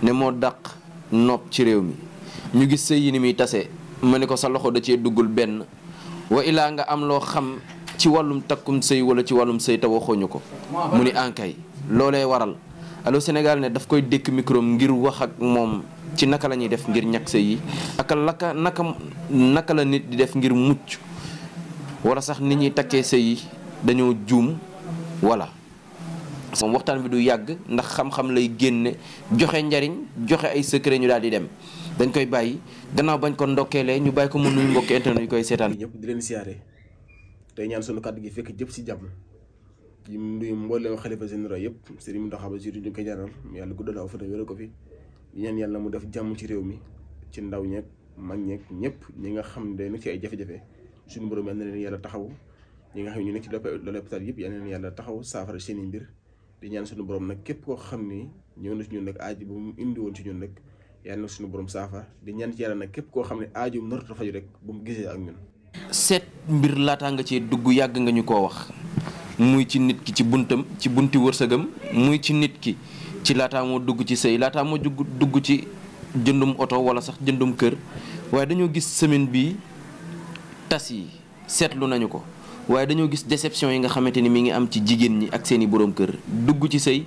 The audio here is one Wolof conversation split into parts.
ne moo dàq nopp ci réew mi ñu gis sëy yi ni muy tase ma ne ko sa loxo da cee duggul benn wa ilaa nga am loo xam ci wàllum takkum sëy wala ci wàllum sëy te waxooñu ko mu ni ankay loolee waral Allô Sénégal ne daf koy dékk micro ngir wax ak moom ci naka la ñuy def ngir ñàkk sëy yi ak laka naka naka la nit di def ngir mucc wala sax nit ñuy takkee sëy yi dañoo juum wala moom waxtaan bi du yàgg ndax xam-xam lay génne joxe njariñ joxe ay secret ñu daal di dem dañ koy bàyyi gannaaw bañ ko ndokkeelee ñu bàyyi ko mu nuyu mbokki internet yu koy seetaan ñëpp di leen siyaare tey ñaan sunu kàddu gi fekk jëpp si jàmm di nuyu mboolem xalifa généraux yëpp Serigne Mountakha Bassirou ñu koy ñaanal yàlla guddal aw fan wéral ko fi di ñaan yàlla mu def jàmm ci réew mi ci ndaw ñeeg mag ñeeg ñëpp ñi nga xam ne day nekk ci ay jafe-jafe suñu borom yal na leen yàlla taxaw ñi nga xam ne ñu nekk ci l'hôpital yëpp yal na leen yàlla taxaw saafara seen i mbir di ñaan suñu borom nag képp koo xam ni ñëw na ci ñun nag aaji bu mu indi woon ci ñun nag yàlla na suñu borom saafara di ñaan ci yàlla nag képp koo xam ne aajo narut a faju rek bu mu gisee ak ñun seet mbir laataa nga cee dugg yàgg nga ñu koo wax muy ci nit ki ci buntam ci bunti wërsëgam muy ci nit ki ci laataa moo dugg ci sëy laataa moo dugg dugg ci jëndum oto wala sax jëndum kër waaye dañoo gis semaine bi tas yi seetlu nañu ko waaye dañoo gis déception yi nga xamante ni mi ngi am ci jigéen ñi ak seeni borom kër dugg ci sëy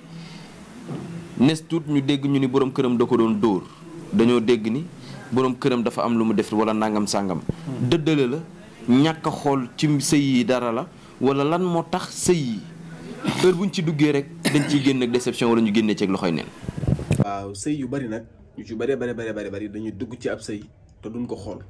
nes tuut ñu dégg ñu ni borom këram da ko doon dóor dañoo dégg ni borom këram dafa am lu mu def wala nangam sàngam dëddale la ñàkk a xool ci sëy yi dara la wala lan moo tax sëy yi heure buñ ci duggee rek dañ ciy génn ak déception wala ñu génnee ceeg loxoy neen waaw sëy yu bari nag ñu ci bari bari bari bari bari dañuy dugg ci ab sëy te duñ ko xool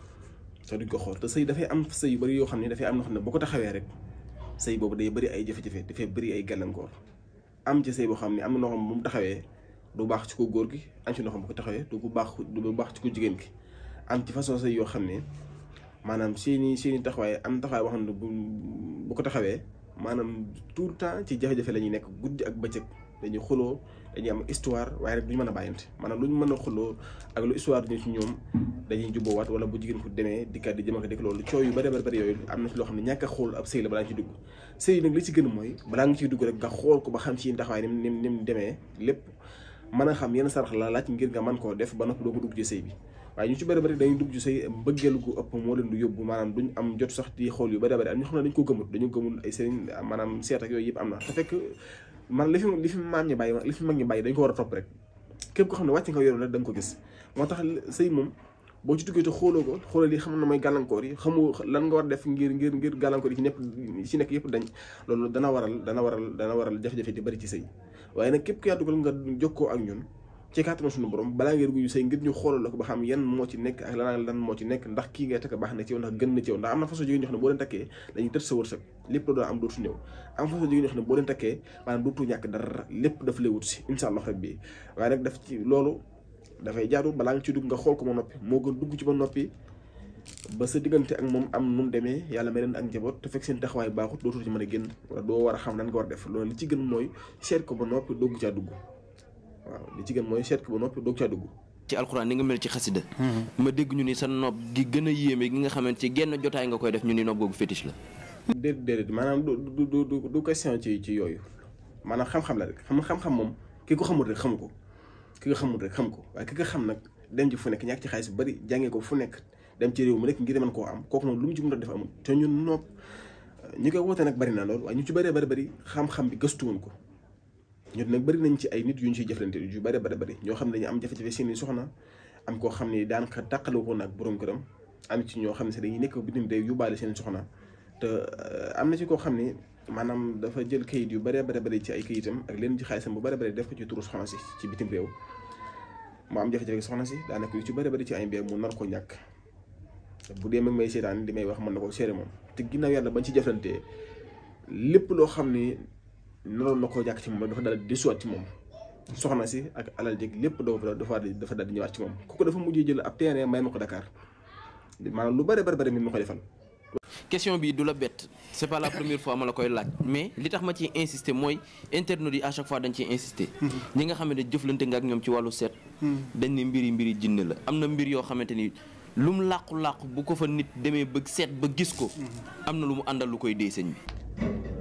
te duñ ko xool te sëy dafay am sëy yu bari yoo xam ne dafay am loo xam ne boo ko taxawee rek sëy boobu day bari ay jafe-jafe dafay bari ay gàllankoor am ci sëy boo xam ne am na loo xam ne bu mu taxawee du baax ci ko góor gi am ci loo xam bu ko taxawee du ko baax du baax ci ko jigéen gi am ci façon sëy yoo xam ne maanaam seeni seeni taxawaay am taxawaay boo xam ne bu bu ko taxawee maanaam tout le temps ci jafe-jafe la ñuy nekk guddi ak bëccëg dañuy xuloo dañuy am histoire waaye rek duñu mën a bàyyante maanaam lu ñu mën a xuloo ak lu histoire ñu ci ñoom dañuy jubboowaat wala bu jigéen ko demee dikkaat di jëm ak dikk loolu coow yu bari bari bari yooyu am na ci loo xam ne ñàkk a xool ab sëy la balaa nga ciy dugg sëy nag li ci gën mooy balaa nga ciy dugg rek nga xool ko ba xam ci taxawaay ni mu ni mu demee lépp mën a xam yenn sarax la laaj ngir nga mën koo def ba noppi doo ko dugg ci sëy bi waaye ñu ci bëri bëri dañuy dugg ci say mbëggeel gu ëpp moo leen du yóbbu maanaam duñ am jot sax di xool yu bëri bëri am ñoo xam ne dañu ko gëmul dañu gëmul ay sëriñ maanaam seet ak yooyu yëpp am na te fekk man li fi li fi maam ñi bàyyi li fi mag ñi bàyyi dañ ko war a topp rek képp ko xam ne wàcc nga yoon rek da nga ko gis moo tax sëy moom boo ci duggee te xooloo ko xoolal li xam na mooy gàllankoor yi xamu lan nga war def ngir ngir ngir gàllankoor yi ci nekk ci nekk yëpp dañ loolu dana waral dana waral dana waral jafe-jafe di bëri ci sëy waaye nag képp ku yaa dugal nga jokkoo ak ñun ci kàttanu suñu borom balaa ngeen dugg sëy ngir ñu xoolal la ko ba xam yan moo ci nekk ak lan lan moo ci nekk ndax kii ngay takk baax na ci yow ndax gën na ci yow ndax am na façon jigéen ñoo xam ne boo leen takkee dañuy tët sa wërsëg lépp la doon am dootu ñëw am façon jigéen ñoo xam ne boo leen takkee maanaam dootu ñàkk dara lépp daf lay wut si insha allah rabbi waaye nag daf ci loolu dafay jaadu balaa nga ci dugg nga xool ko ba noppi moo gën dugg ci ba noppi ba sa diggante ak moom am nu mu demee yàlla may leen ak njaboot te fekk seen taxawaay baaxut dootul ci mën a génn wala doo war a xam lan nga war a def loolu li ci gën mooy seet ko ba noppi dugg caa dugg waaw li ci gën mooy seet ko ba noppi doog caa dugg. ci alxuraan ni nga mel ci xasida ma dégg ñu ni sa nopp gi gën a yéeme gi nga xamante ci genn jotaay nga koy def ñu ni nopp googu fétiche la. déedéet déedéet maanaam du du du du question ci ci yooyu maanaam xam-xam la rek xam xam-xam moom ki ko xamul rek xamu ko ki ko xamul rek xam ko waaye ki ko xam nag dem ci fu nekk ñàkk ci xaalis bu bari jàngee ko fu nekk dem ci réew mu nekk ngir mën koo am kooku moom lu mu ci mën a def amul te ñun nopp ñi koy woote nag bari na lool waaye ñu ci bëree bari bari xam-xam bi gëstuwoon ko. ñun nag bëri nañ ci ay nit yu ñu ciy jëflante yu bëri bëri bëri ñoo xam ne dañu am jafe-jafe seeni soxna am koo xam ne daanaka tàqale woon ak borom këram am ci ñoo xam ne sax dañuy nekk bitim réew yóbbaale seen soxna te am na ci koo xam ne maanaam dafa jël kayit yu bëree bëri bëri ci ay kayitam ak leen ci xaalisam bu bëri bëri def ko ci turu soxna si ci bitim réew mu am jafe-jafe soxna si daanaka yu ci bëri bëri ci ay mbir mu nar ko ñàkk bu dee mag may seetaan di may wax mën na ko seere moom te ginnaaw yàlla bañ ci jëflantee lépp loo xam ne naroon na koo ñàkk ci moom dafa daal di disuwaat ci moom soxna si ak alal jég lépp dafa dafa dafa daal di ñëwaat ci moom kooku dafa mujjee jël ab terrain may ma ko Dakar maanaam lu bëri bëri bëri mi ma ko defal. question bi du la bett c'est pas la première fois ma la koy laaj mais li tax ma ciy insister mooy internautes yi à chaque fois dañ ciy insister. ñi nga xamante ne jëflante nga ak ñoom ci wàllu seet. dañ ne mbiri mbiri jinne la am na mbir yoo xamante ni lu mu làqu-làqu bu ko fa nit demee ba seet ba gis ko. am na lu mu àndal lu koy dee sëñ bi.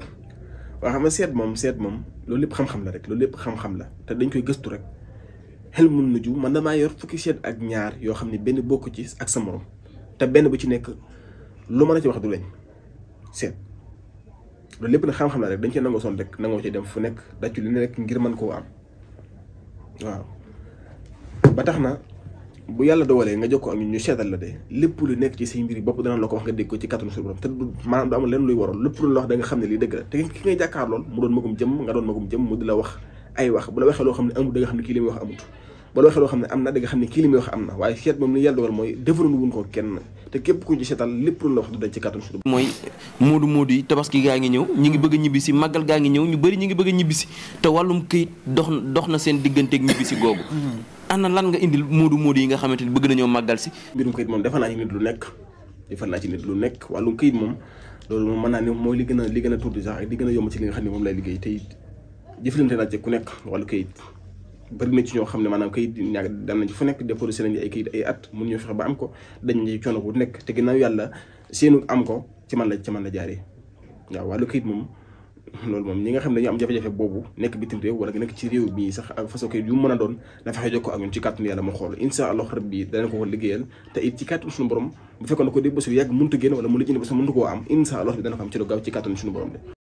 waaw xam nga seet moom seet moom loolu lépp xam-xam la rek loolu lépp xam-xam la te dañ koy gëstu rek xel mun na ju man damaa yor fukki seet ak ñaar yoo xam ne benn bokk ci ak sa morom te benn bu ci nekk lu mën a ci wax du lañ seet loolu lépp nag xam-xam la rek dañ cee nangoo son rek nangoo ci dem fu nekk daccu li ne rek ngir mën koo am waaw ba tax na bu yàlla dogalee nga jokkoo ak ñun ñu seetal la de lépp lu nekk ci say mbir bopp dana la ko wax nga dégg ko ci kattanu suñu borom te du maanaam du amul lenn luy waroon lépp lu la wax da nga xam ne lii dëgg la te ki ngay jàkkaar lool mu doon magum jëm nga doon magum jëm mu di la wax ay wax bu la waxee loo xam ne amut da nga xam ne kii li muy wax amut bu la waxee loo xam ne am na da nga xam ne kii li muy wax am na waaye seet moom li yàlla dogal mooy defaroon wuñ ko kenn te képp ku ci seetal lépp lu la wax du dañ ci kattanu suñu borom mooy moodu moodu yi tabaski gaa ngi ñëw ñi ngi bëgg a ñibbisi màggal gaa ngi ñëw ñu bëri ñi ngi bëgg a ñibbisi te wàllum këyit dox dox na seen digganteeg ñibbisi googu ana lan nga indil moodu moodu yi nga xamante ni bëgg nañoo màggal si mbirum këyit moom defal naa ci nit lu nekk defal naa ci nit lu nekk wàllum këyit moom loolu moom mën naa ne mooy li gën a li gën a tuuti sax ak li gën a yomb ci li nga xam ne moom lay liggéey te it jëflante naa ci ku nekk wàllu këyit bëri na ci ñoo xam ne maanaam këyit ñaag dem nañ ci fu nekk déposé nañ ay këyit ay at mun ñoo fexe ba am ko dañ ci coono bu nekk te ginnaaw yàlla seenu am ko ci man la ci man la jaaree waaw wàllu këyit moom loolu moom ñi nga xam ne dañu am jafe-jafe boobu nekk bitim réew wala nga nekk ci réew bii sax ak façon këyit yu mu mën a doon na fexe jokkoo ak ñun ci kàttanu yàlla mu xool insha allah rabbi danañ ko ko liggéeyal te it ci kàttanu suñu borom bu fekkoon ne ko dé bés bu yàgg mënut a génn wala mu lijjanti bés mënut koo am insha allah bi dana ko am ci lu gaaw ci kàttanu suñu borom de